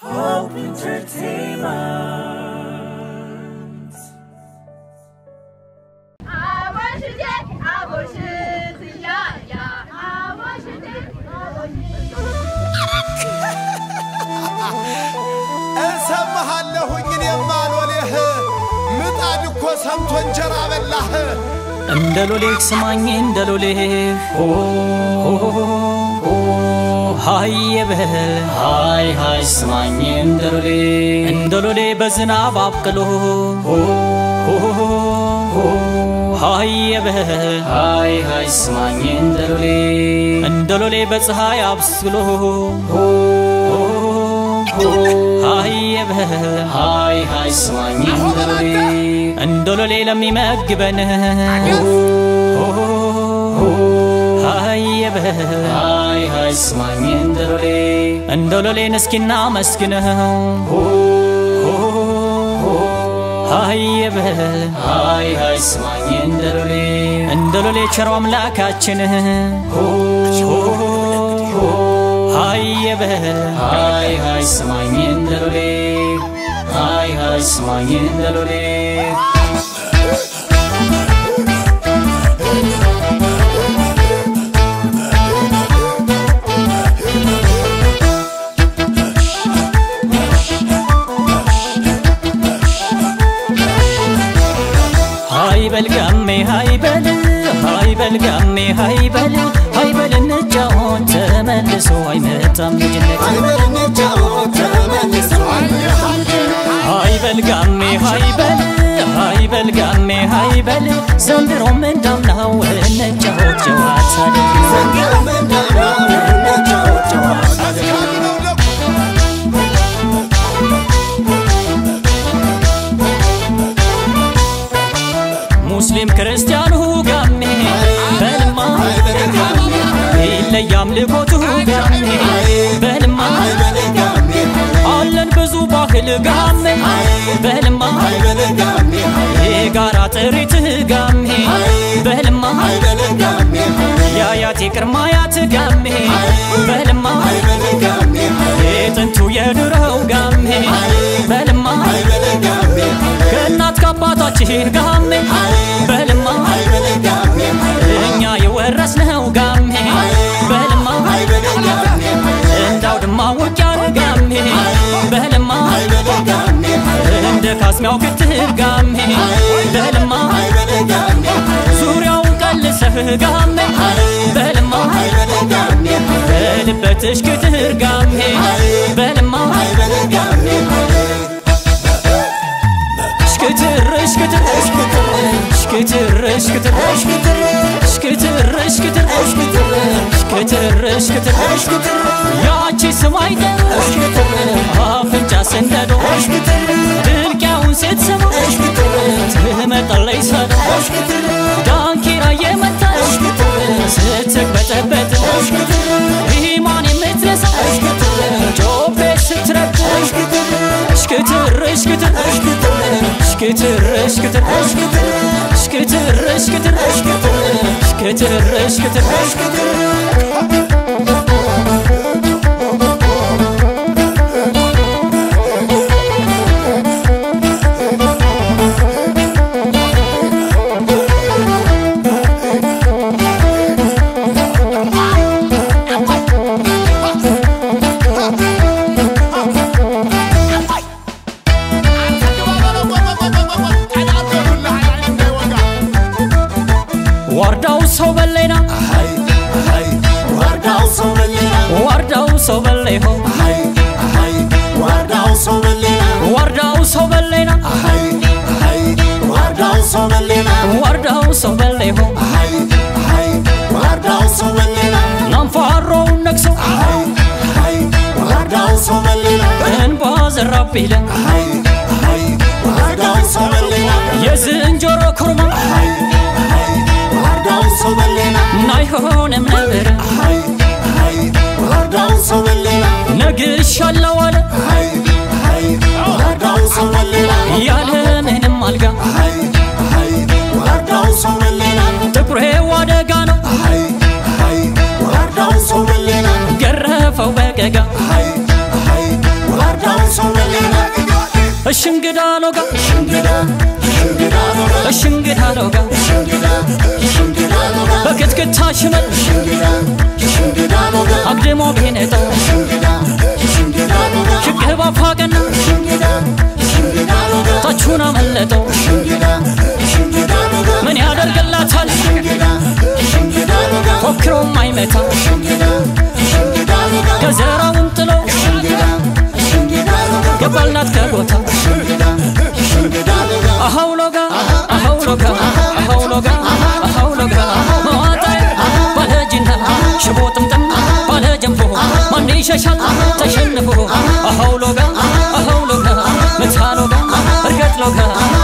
Hope Entertainment. አቦሽቴ አቦሽት ያያ አቦሽቴ እሰማሃለሁኝ እኔም አልወሌህ ምጣድ እኮ ሰምቶ እንጀራ በላህ እንደ ሎሌህ ስማኝ እንደ ሎሌህ ሆ ሃይ የበል ሃይ ሃይ ስማኝ እንደ ሎሌ እንደ ሎሌ በዝናብ አብቅሎ ሃይ የበል ሃይ ሃይ ስማኝ እንደ ሎሌ እንደ ሎሌ በፀሐይ አብስሎ ሃይ የበል ሃይ ሃይ ስማኝ እንደ ሎሌ እንደ ሎሌ ለሚመግበን ሃይ የበል ሃይ ሃይ ስማኝ እንደ ሎሌ እንደ ሎሌን እስኪና መስግነው ሃይ የበል ሃይ ሃይ ስማኝ እንደ ሎሌ እንደ ሎሌ ቸሮ አምላካችን ሃይ የበል ሃይ ሃይ ስማኝ እንደ ሎሌ ሃይ ሃይ ስማኝ እንደ ሎሌ ሃይ በል ጋሜ ሃይ በል ሃይ በል ጋሜ ሃይ በል ሃይ በል እንጫወት ተመልሶ አይመጣም ልጅነት ሃይ በል ጋሜ ሃይ በል ሃይ በል ጋሜ ሃይ በል ዘንድሮም እንዳምናው እንጫወት ጨዋታ አስካሉ ነው ደግሞ ሙስሊም ክርስቲያኑ ጋሜ በልማ ይለያም ልኮቱ ጋሜ በልማ አለን ብዙ ባህል ጋሜ በልማ የጋራ ጥሪት ጋሜ በልማ የአያት የቅርማያት ጋሜ በልማ የጥንቱ የድሮው ጋሜ በልማ ከእናት ከአባታችን ጋሜ በልማ እኛ የወረስነው ጋሜ በልማ እንዳው ድማ ውቅያር ጋሜ በልማ እንደ ካስሚያው ክትር ጋሜ በልማ ዙሪያውን ቀልሰህ ጋሜ በልማ በልበትሽ ክትር ጋሜ በልማ ሽክትር ሽክትር ሽክትር ሽክትር ሽክትር ሽክትር ሽክትር ሽክትር ያቺ ስም አይጠር አፍንጫ ሰንደዶ ድንቅያውን ስትሰማ ትመጣለች ሰዶ ዳንኪራ የመታች ስትቅበጠበጥ ኢማን የምትነሳ ጮቤ ስትረግ ሽክትር ሽክትር ሽክትር ሽክትር ሽክትር ሽክትር ሽክትር ሽክትር ዋርዳው ሰው በሌና ዋርዳው ሰው በሌ ሆ ዋርዳው ሰው በሌና ዋርዳው ሰው በሌ ሆ ናንፋሮውን ነግሰው እንባ ዘራብ ይለ የዝንጀሮ ኩርማ ናይሆንም ነበር ነግሻለው አለ ያለ ምንም አልጋ ጥቁሬ ዋደጋ ነው ገረፈው በገጋ ዋርዳው እሽንግዳ ሎጋ እሽንግዳ ሎጋ በክትክታ ሽመል አግድሞ ቤነጠው ሽቅባ ፋቀና ታቹን አመለጠው ምን ያደርግላታል ፎክሮም አይመታ ከዘራውን ጥሎ ገባልናት ከቦታ አሃው ሎጋ አሃው ሎጋ አሃው ሎጋ አሃው ሎጋ መዋጣይ ባለጅና ሽቦ ጥምጥም ባለ ጀንፎ ማን ይሸሻል ተሸንፎ አሃው ሎጋ አሃው ሎጋ ምታ ሎጋ እርገጥ ሎጋ